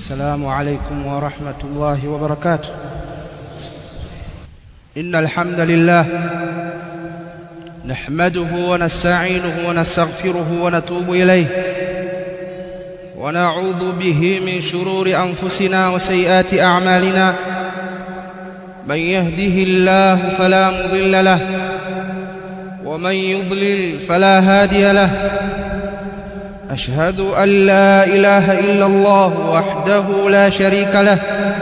السلام عليكم ورحمة الله وبركاته إن الحمد لله نحمده ونستعينه ونستغفره ونتوب إليه ونعوذ به من شرور أنفسنا وسيئات أعمالنا من يهده الله فلا مضل له ومن يضلل فلا هادي له أشهد أن لا إله إلا الله وحده لا شريك له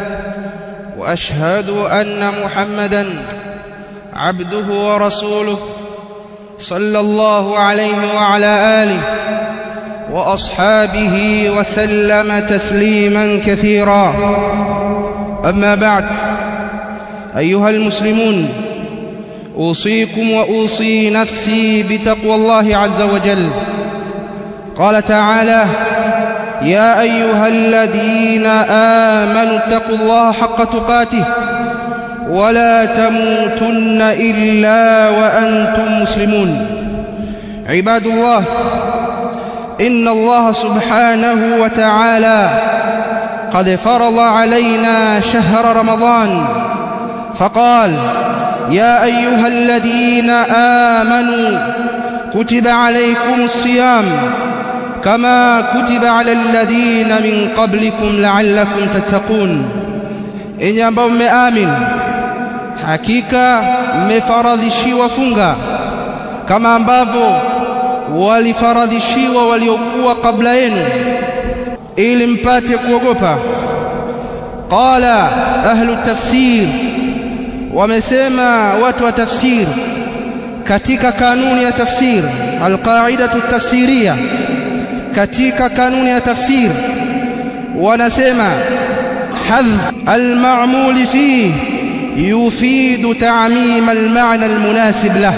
وأشهد أن محمدا عبده ورسوله صلى الله عليه وعلى آله وأصحابه وسلم تسليما كثيرا أما بعد أيها المسلمون أوصيكم وأوصي نفسي بتقوى الله عز وجل قال تعالى يا أيها الذين آمنوا اتقوا الله حق تقاته ولا تموتن إلا وأنتم مسلمون عباد الله إن الله سبحانه وتعالى قد فرض علينا شهر رمضان فقال يا أيها الذين آمنوا كتب عليكم الصيام كما كتب على الذين من قبلكم لعلكم تتقون enyi ambao mmeamin hakika mmefaradhishiwa funga kama ambavyo walifaradhishiwa waliokuwa kabla yenu ili mpate kuogopa qala ahlu tafsir wamesema watu wa tafsir katika kanuni ya tafsir alqaidatu tafsiriya katika kanuni ya tafsir wanasema hadh alma'mul fihi yufidu ta'mim almaana almunasib lah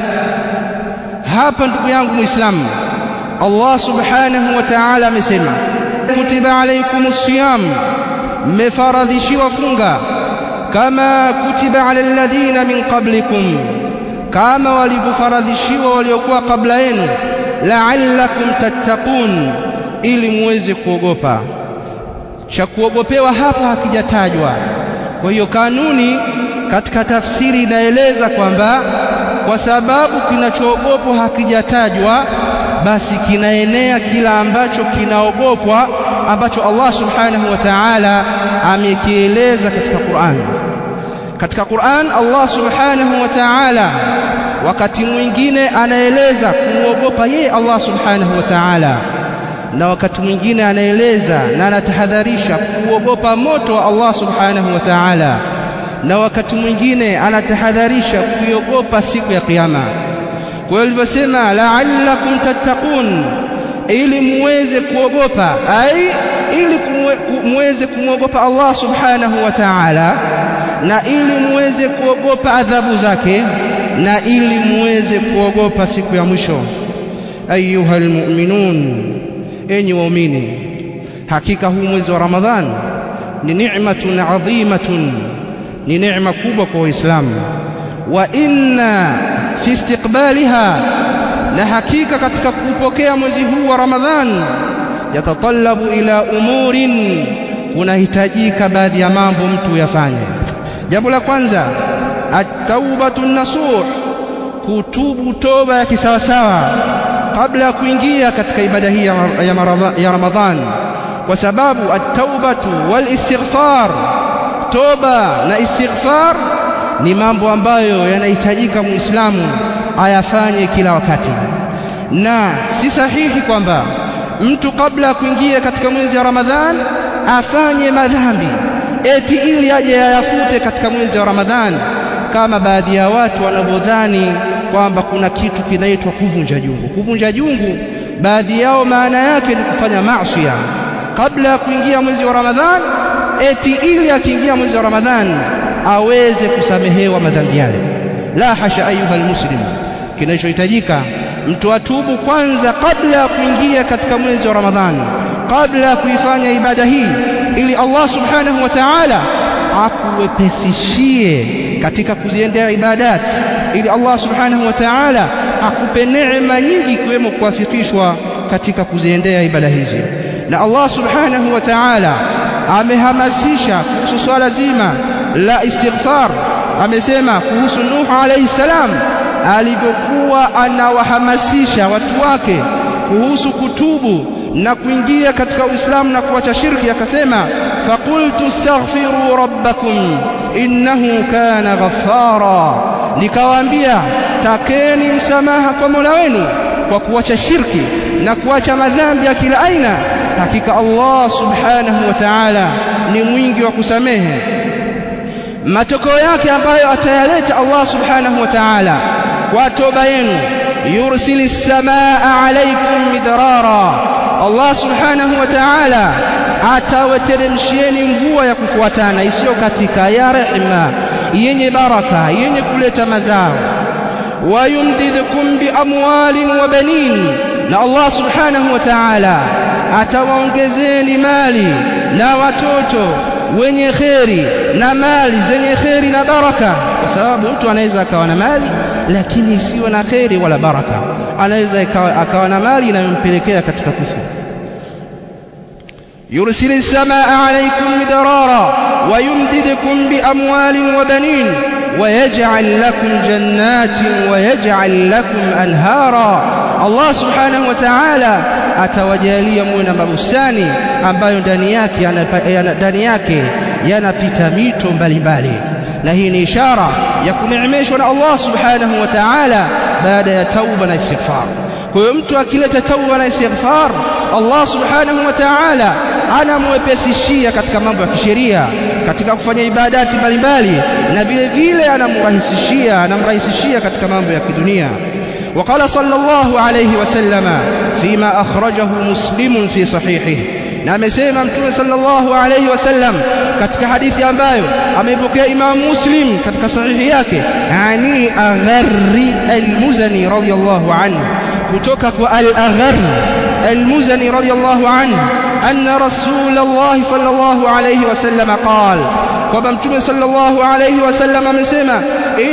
hapa ndugu yangu muislamu Allah subhanahu wa ta'ala amesema kutiba alaykumus siyam mmefaradhishiwa funga kama kutiba ala alladhina min qablikum kama walivyofaradhishiwa waliokuwa kabla yenu la'allakum tattaqun ili muweze kuogopa cha kuogopewa hapa hakijatajwa kwa hiyo kanuni katika tafsiri inaeleza kwamba kwa sababu kinachoogopwa hakijatajwa basi kinaenea kila ambacho kinaogopwa ambacho Allah subhanahu wa ta'ala amekieleza katika Qur'an katika Qur'an Allah subhanahu wa ta'ala wakati mwingine anaeleza kumwogopa yeye Allah subhanahu wa ta'ala na wakati mwingine anaeleza na anatahadharisha kuogopa moto wa Allah subhanahu wa ta'ala na wakati mwingine anatahadharisha kuiogopa siku ya kiyama kwa hiyo alivyosema la'allakum tattaqun ili muweze kuogopa ai ili muweze kumwogopa Allah subhanahu wa ta'ala na ili muweze kuogopa adhabu zake na ili muweze kuogopa siku ya mwisho ayuha almu'minun enyi waumini hakika huu mwezi wa ramadhan ni ni'matun adhimatun ni neema kubwa kwa waislamu wa inna fi istiqbaliha na hakika katika kupokea mwezi huu wa ramadhan yatatallabu ila umurin kunahitajika baadhi ya mambo mtu yafanye jambo la kwanza at-taubatu nasuh kutubu toba ya kisawasawa kabla ya kuingia katika ibada hii ya, ya Ramadhan kwa sababu at-taubatu wal istighfar toba na istighfar ni mambo ambayo yanahitajika muislamu ayafanye kila wakati na si sahihi kwamba mtu kabla ya kuingia katika mwezi wa Ramadhan afanye madhambi eti ili aje yayafute katika mwezi wa Ramadhan kama baadhi ya watu wanavyodhani kwamba kuna kitu kinaitwa kuvunja jungu kuvunja jungu baadhi yao maana yake ni kufanya maasi kabla ya kuingia mwezi wa Ramadhan eti ili akiingia mwezi wa Ramadhan aweze kusamehewa madhambi yale la hasha ayuha almuslim kinachohitajika mtu atubu kwanza kabla ya kuingia katika mwezi wa Ramadhan kabla ya kuifanya ibada hii ili Allah subhanahu wa ta'ala akuwepesishie katika kuziendea ibadat ili Allah subhanahu wa ta'ala akupe neema nyingi ikiwemo kuwafikishwa katika kuziendea ibada hizi na Allah subhanahu wa ta'ala amehamasisha kuhusu swala zima la istighfar amesema kuhusu Nuh alayhi salam alivyokuwa anawahamasisha watu wake kuhusu kutubu na kuingia katika Uislamu na kuacha shirki akasema faqultu astaghfiru rabbakum innahu kana ghaffara nikawaambia takeni msamaha kwa Mola wenu kwa kuacha shirki na kuacha madhambi ya kila aina hakika Allah subhanahu wa ta'ala ni mwingi wa kusamehe matokeo yake ambayo atayaleta Allah subhanahu wa ta'ala kwa toba yenu yursili samaa alaykum midrara Allah subhanahu wa ta'ala atawateremshieni mvua ya kufuatana isiyo katika ya rehema yenye baraka yenye kuleta mazao wayumdidkum biamwalin wa banin na Allah subhanahu wa ta'ala atawaongezeni mali na watoto wenye kheri na mali zenye kheri na baraka kwa sababu mtu anaweza akawa na mali lakini isiwe na kheri wala baraka anaweza akawa na mali inayompelekea katika kufuru يرسل السماء عليكم مدرارا ويمددكم بأموال وبنين ويجعل لكم جنات ويجعل لكم أنهارا الله سبحانه وتعالى atawajalia muwe na mabustani ambayo ndani yake ndani yake yanapita mito mbalimbali na hii ni ishara ya kuneemeshwa na Allah subhanahu wa ta'ala baada ya tauba na istighfar kwa hiyo mtu akileta tauba na istighfar Allah subhanahu wa ta'ala anamwepesishia katika mambo ya kisheria katika kufanya ibadati mbalimbali na vile vile anamrahisishia anamrahisishia katika mambo ya kidunia وقال صلى الله عليه وسلم فيما أخرجه مسلم في صحيحه na amesema mtume sallallahu alayhi wasallam katika hadithi ambayo ameipokea Imam Muslim katika sahihi yake ani agharri al-Muzani radiyallahu anhu kutoka kwa al-Agharr al-Muzani radiyallahu anhu anna Rasulullah sallallahu alayhi wasallam qala kwamba mtume sallallahu alayhi wasallam amesema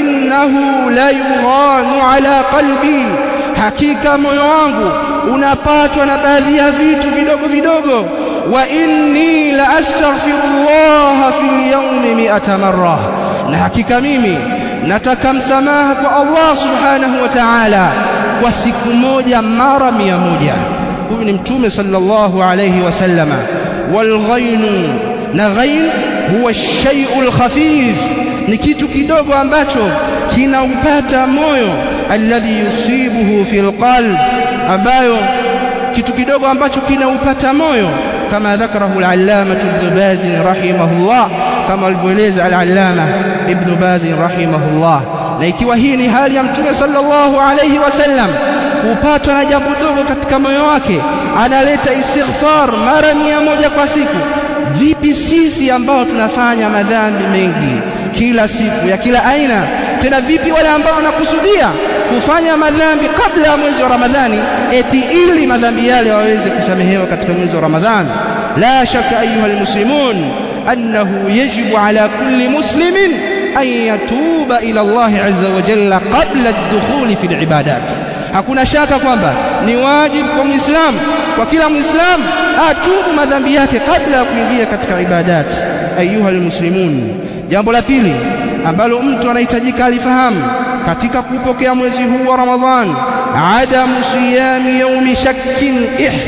innahu la yughanu ala qalbi hakika moyo wangu unapatwa na baadhi ya vitu vidogo vidogo wa inni la astaghfirullah fil yawmi mi'ata marra na hakika mimi nataka msamaha kwa Allah subhanahu wa ta'ala kwa siku moja mara mia moja huyu ni mtume sallallahu alayhi wasallama wal ghainu na ghain huwa shay'ul khafif ni kitu kidogo ambacho kinaupata moyo alladhi yusibuhu fil qalb ambayo kitu kidogo ambacho kinaupata moyo kama dhakarahu al-allama ibn baz rahimahullah kama alivyoeleza al-allama ibn baz rahimahullah na ikiwa hii ni hali ya mtume sallallahu alayhi wasallam kupatwa na jambo dogo katika moyo wake analeta istighfar mara mia moja kwa siku vipi sisi ambao tunafanya madhambi mengi kila siku ya kila aina tena vipi wale ambao wanakusudia kufanya madhambi kabla ya mwezi wa Ramadhani eti ili madhambi yale waweze kusamehewa katika mwezi wa Ramadhani la shaka ayuha almuslimun annahu yajibu ala kulli muslimin an yatuba ila Allah azza wa jalla qabla ad-dukhuli fi al-ibadat hakuna shaka kwamba ni wajibu kwa muislamu kwa kila muislamu atubu madhambi yake kabla ya kuingia katika ibadati ayuha almuslimun jambo la pili ambalo mtu anahitajika alifahamu katika kupokea mwezi huu wa Ramadhan adamu siyami yaumi shakkin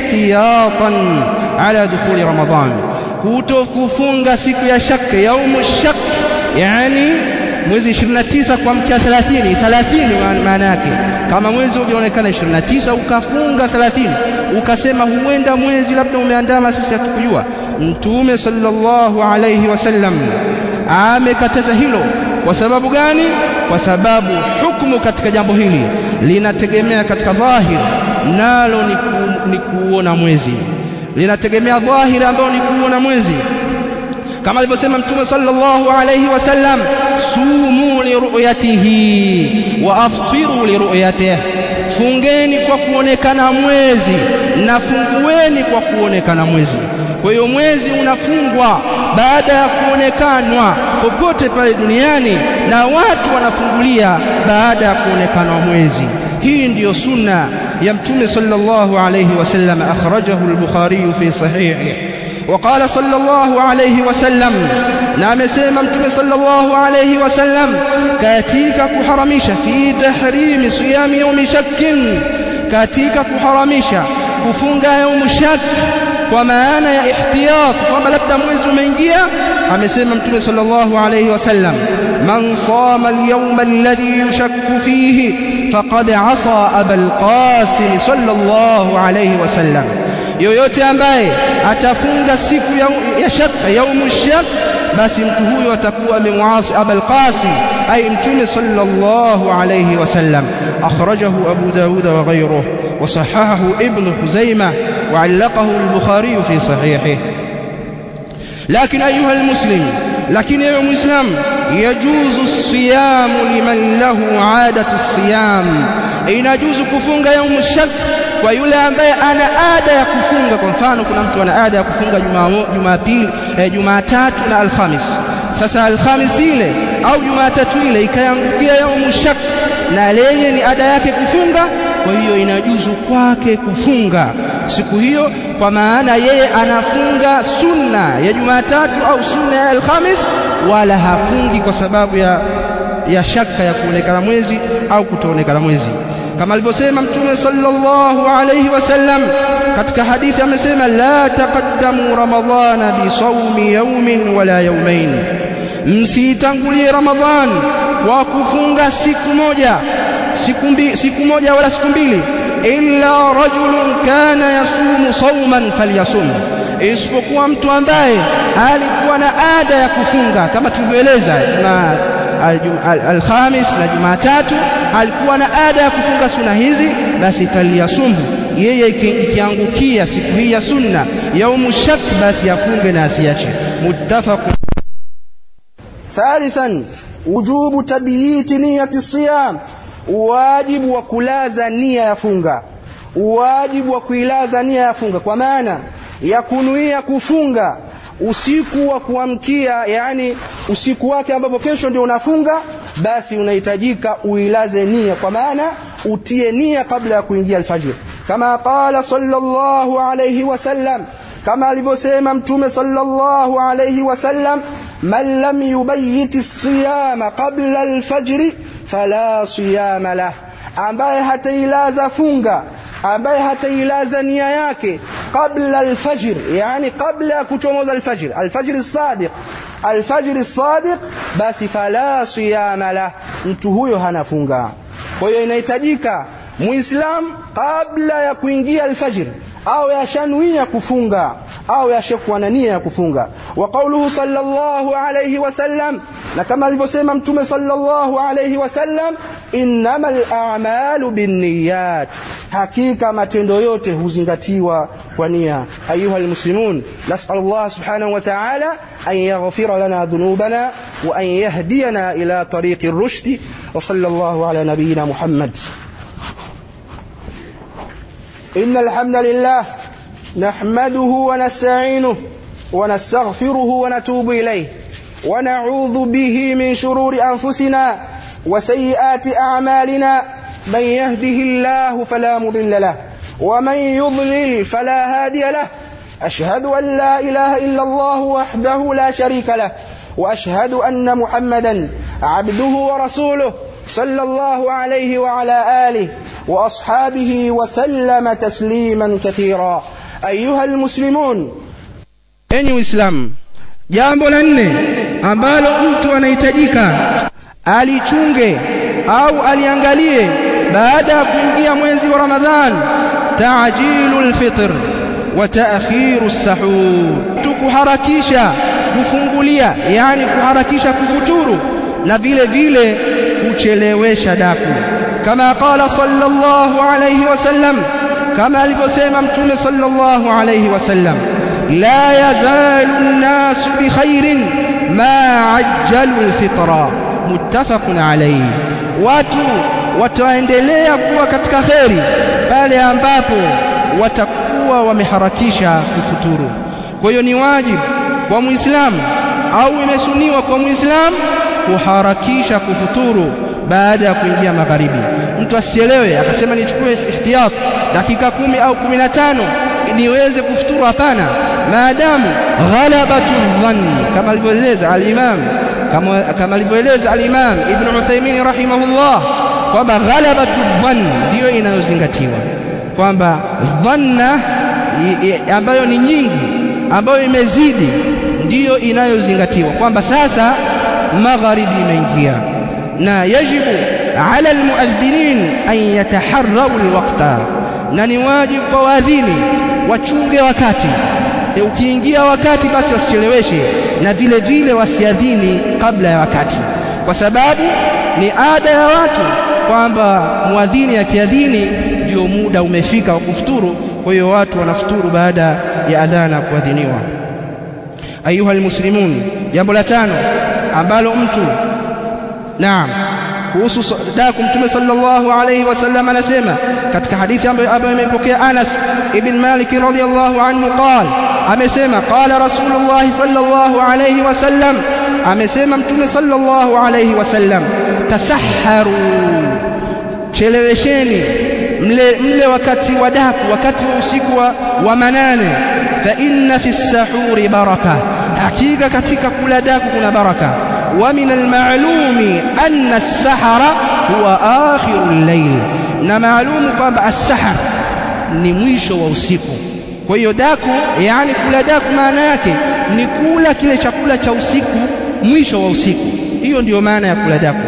ihtiyatan ala dukhuli Ramadhan kutokufunga siku ya shak yaumu shak yani mwezi 29 kwa mkia 30 30 maana yake kama mwezi ulionekana 29 ukafunga 30 ukasema huenda mwezi labda umeandama sisi hatukujua mtume sallallahu alayhi wasallam amekataza hilo kwa sababu gani kwa sababu hukumu katika jambo hili linategemea katika dhahir nalo ni, ku, ni kuona mwezi linategemea dhahiri ambao ni kuona mwezi kama alivyosema mtume sallallahu alayhi wasallam sumu li ru'yatihi wa aftiru li ru'yatihi fungeni kwa kuonekana mwezi na fungueni kwa kuonekana mwezi kwa hiyo mwezi unafungwa baada ya kuonekanwa popote pale duniani na watu wanafungulia baada ya kuonekanwa mwezi hii ndiyo sunna ya mtume sallallahu alayhi wasallam akhrajahu al-bukhari fi sahihi وقال صلى الله عليه وسلم na amesema mtume sallallahu alayhi wasallam katika kuharamisha fi tahrimi siyami yawmi shakkin katika kuharamisha kufunga yawm shak kwa maana ya ihtiyat kwamba labda mwezi umeingia amesema mtume sallallahu alayhi wasallam man sama al-yawma alladhi yushakku fihi faqad asa abul qasim sallallahu alayhi wasallam yoyote ambaye atafunga siku ya, ya shaka yaumu shak basi mtu huyo atakuwa amemwasi abul qasim ay mtume sallallahu alayhi wasallam akhrajahu abu daud wa ghayruhu wa sahahahu ibn huzaimah wa allaqahu al-bukhari fi sahihihi لكن أيها المسلم لكن يا مسلم يجوز الصيام لمن له عادة الصيام يجوز كفunga يوم الشك kwa yule ambaye ana ada ya kufunga kwa mfano kuna mtu ana ada ya kufunga Jumapili eh, Jumatatu na Alhamis sasa Alhamis ile au Jumatatu ile ikayangukia yaumu shak na yeye ni ada yake kufunga kwa hiyo inajuzu kwake kufunga siku hiyo kwa maana yeye anafunga sunna ya Jumatatu au sunna ya Alhamis wala hafungi kwa sababu ya ya shaka ya kuonekana mwezi au kutoonekana mwezi kama alivyosema mtume sallallahu alayhi wasallam katika hadithi amesema la taqaddamu ramadhana bi sawmi yawmin wala yawmain msitangulie ramadhan kwa kufunga siku moja siku mbi, siku moja wala siku mbili illa rajulun kana yasumu sawman falyasum isipokuwa mtu ambaye alikuwa na ada ya kufunga kama tulivyoeleza na alhamis na jumatatu alikuwa na ada ya kufunga sunna hizi basi falyasumhu yeye ikiangukia siku hii ya sunna yaumu shak basi afunge na asiache muttafaq thalithan wujubu tabyiti niyati siyam wajibu wa kulaza nia ya funga wajibu wa kuilaza nia ya funga kwa maana ya kunuia kufunga usiku wa kuamkia yani usiku wake ambapo kesho ndio unafunga basi unahitajika uilaze nia kwa maana utie nia kabla ya kuingia alfajiri kama qala sallallahu alayhi wasallam kama alivyosema mtume sallallahu alayhi wasallam man lam yubayyit as-siyama qabla al-fajr fala siyama lah ambaye hatailaza funga ambaye hatailaza nia yake qabla alfajr yani qabla ya kuchomoza alfajr alfajr as-sadiq alfajr as-sadiq basi fala siyama la mtu huyo hanafunga kwa hiyo inahitajika muislam kabla ya kuingia alfajr au yashanuia kufunga au yashakuwa na nia ya kufunga wa qawluhu sallallahu alayhi wasallam na kama alivyosema mtume sallallahu alayhi wasallam innamal a'malu binniyat hakika matendo yote huzingatiwa kwa nia ayuha almuslimun nas'al Allah subhanahu wa ta'ala an yaghfira lana dhunubana wa an yahdiyana ila tariqi ar-rushd wa sallallahu ala nabiyyina Muhammad إن الحمد لله نحمده ونستعينه ونستغفره ونتوب إليه ونعوذ به من شرور أنفسنا وسيئات أعمالنا من يهده الله فلا مضل له ومن يضلل فلا هادي له أشهد أن لا إله إلا الله وحده لا شريك له وأشهد أن محمدا عبده ورسوله صلى الله عليه وعلى آله وأصحابه وسلم تسليما كثيرا أيها المسلمون enyi uislamu jambo la nne ambalo mtu anahitajika alichunge au aliangalie baada ya kuingia mwezi wa Ramadhan ta'jilul fitr wa ta'khiru sahur tukuharakisha kufungulia yani kuharakisha kufuturu na vile vile kuchelewesha daku kama qala sallallahu alayhi wasallam kama alivyosema mtume sallallahu alayhi wasallam la yazalu an-nas bi khairin ma ajjalu al-fitra muttafaqun alayhi watu wataendelea kuwa katika kheri pale ambapo watakuwa wameharakisha kufuturu kwa hiyo ni wajibu kwa muislamu au imesuniwa kwa muislamu kuharakisha kufuturu baada ya kuingia magharibi mtu asichelewe akasema nichukue ihtiyat dakika kumi au kumi na tano niweze kufuturu hapana maadamu ghalabatu dhann kama alivyoeleza al-Imam kama kama alivyoeleza al-Imam Ibn Uthaymeen rahimahullah kwamba ghalabatu dhann ndiyo inayozingatiwa kwamba dhanna ambayo ni nyingi ambayo imezidi ndiyo inayozingatiwa kwamba sasa magharibi imeingia na yajibu ala almuadhinin an yataharrau alwaqta na ni wajibu kwa waadhini wachunge wakati e, ukiingia wakati basi wasicheleweshe na vile vile wasiadhini kabla ya wakati kwa sababu ni ada ya watu kwamba muadhini akiadhini ndio muda umefika wa kufuturu kwa hiyo watu wanafuturu baada ya adhana kuadhiniwa ayuha almuslimun jambo la tano ambalo mtu naam kuhusu daku mtume sallallahu alayhi wasallam anasema katika hadithi ambayo ambayo imepokea Anas ibn Malik radhiyallahu anhu qala amesema qala rasulullah sallallahu alayhi wasallam amesema mtume sallallahu alayhi wasallam tasahharu chelewesheni mle mle wakati wa daku wakati wa usiku wa, wa manane fa inna fi sahuri baraka hakika katika kula daku kuna baraka wa min almalumi anna as-sahara huwa akhiru al-layl na maalumu kwamba as-sahar ni mwisho wa usiku kwa hiyo daku yani kula daku maana yake ni kula kile chakula cha usiku mwisho wa usiku hiyo ndiyo maana ya kula daku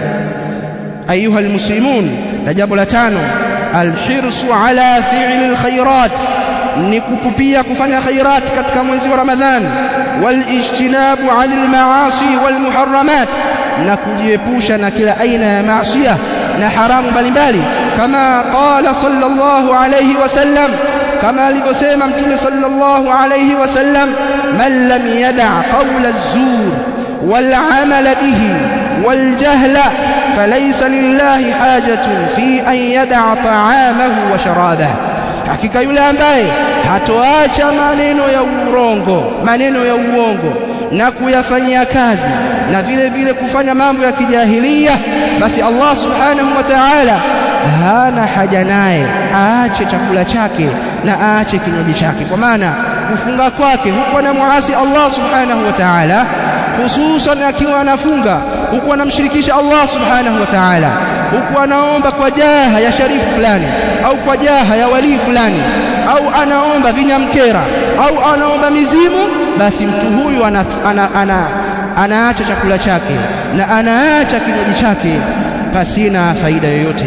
ayuha almuslimun na jambo la tano alhirsu ala fi'li alkhairat ni kupupia kufanya khairat katika mwezi wa Ramadhan walijtinabu 'anil maasi walmuharramat na kujiepusha na kila aina ya maasiya na haramu mbalimbali kama qala sallallahu alayhi wasallam kama alivyosema mtume sallallahu alayhi wasallam man lam yada' qawla az-zur wal 'amala bihi wal jahla فليس لله حاجة في أن يدع طعامه وشرابه hakika yule ambaye hatoacha maneno ya urongo maneno ya uongo na kuyafanyia kazi na vile vile kufanya mambo ya kijahilia basi Allah subhanahu wa ta'ala hana haja naye aache chakula chake na aache kinywaji chake kwa maana kufunga kwake huko na muasi Allah subhanahu wa ta'ala hususan akiwa anafunga huku anamshirikisha Allah subhanahu wa ta'ala huku anaomba kwa jaha ya sharifu fulani au kwa jaha ya walii fulani au anaomba vinyamkera au anaomba mizimu basi mtu huyu ana, ana, ana, anaacha chakula chake na anaacha kinywaji chake pasina faida yoyote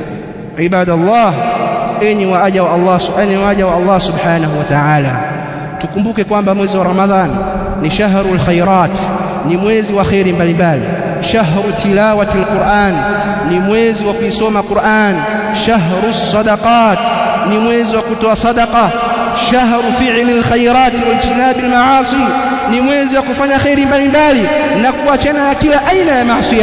ibadallah enyi waaja wa Allah enyi waaja wa Allah subhanahu wa ta'ala tukumbuke kwamba mwezi wa Ramadhani ni shahrul khairat ni mwezi wa khairi mbalimbali shahru tilawati alquran ni mwezi wa kuisoma Qur'an shahru sadaqat ni mwezi wa kutoa sadaqa shahru fi'li alkhairat wajtinab almaasi ni mwezi wa kufanya khairi mbalimbali na kuachana na kila aina ya maasi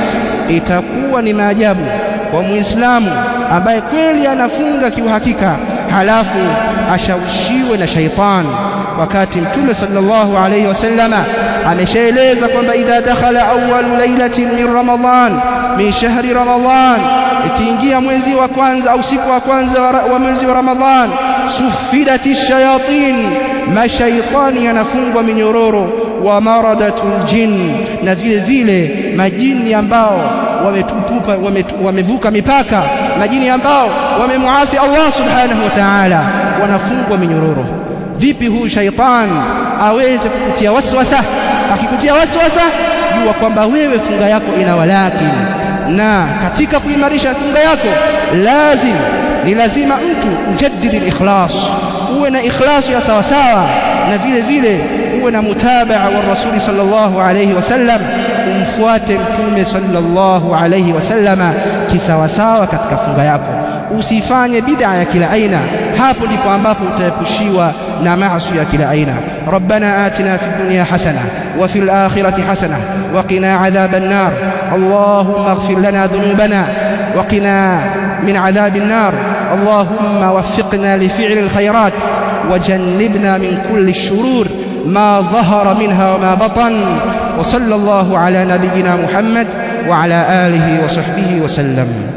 itakuwa ni maajabu kwa muislamu ambaye kweli anafunga kiuhakika halafu ashawishiwe na shaitani wakati mtume sallallahu alayhi wasallama ameshaeleza kwamba idha dakhala awwalu lailatin min ramadan min shahri ramadan ikiingia mwezi wa kwanza au siku wa kwanza wa mwezi wa ramadhan sufidati shayatin mashaitani yanafungwa minyororo wa maradatul jin na vile vile majini ambao wametupupa wamevuka mipaka majini ambao wamemuasi Allah subhanahu wa ta'ala wanafungwa minyororo vipi huyu shaitan aweze kukutia waswasa akikutia waswasa jua kwamba wewe funga yako ina walakini na katika kuimarisha funga yako lazim ni lazima mtu ujaddidi ikhlas uwe na ikhlasu ya sawa sawa na vile vile uwe na mutabaa wa rasuli sallallahu alayhi wasallam umfuate mtume sallallahu alayhi wasallama kisawasawa katika funga yako usifanye bid'a ya kila aina hapo ndipo ambapo utaepushiwa na maasi ya kila aina rabbana atina fid dunya hasana wa fil akhirati hasana wa qina adhaban nar allahumma ighfir lana dhunubana wa qina min adhabin nar allahumma waffiqna li fi'li al khairat وجنبنا من كل الشرور ما ظهر منها وما بطن وصلى الله على نبينا محمد وعلى آله وصحبه وسلم